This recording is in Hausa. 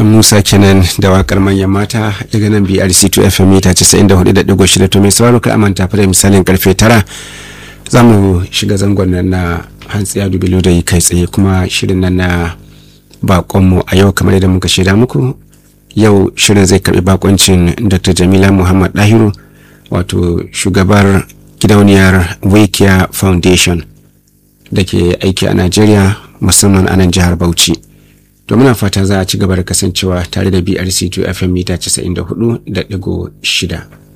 dan musa kenan da wakar manyan mata daga nan brc 2 fm mita 94.6 to mai sauraro ka amanta fa da misalin karfe 9 za mu shiga zangon nan na hantsiya dubilu da yi kai tsaye kuma shirin nan na bakonmu a yau kamar yadda muka shaida muku yau shirin zai karbi bakoncin dr jamila muhammad dahiru wato shugabar gidauniyar wikia foundation da ke aiki a nigeria musamman a nan jihar bauchi to muna fata za a ci gaba da kasancewa tare da brc 2 fm mita 94.6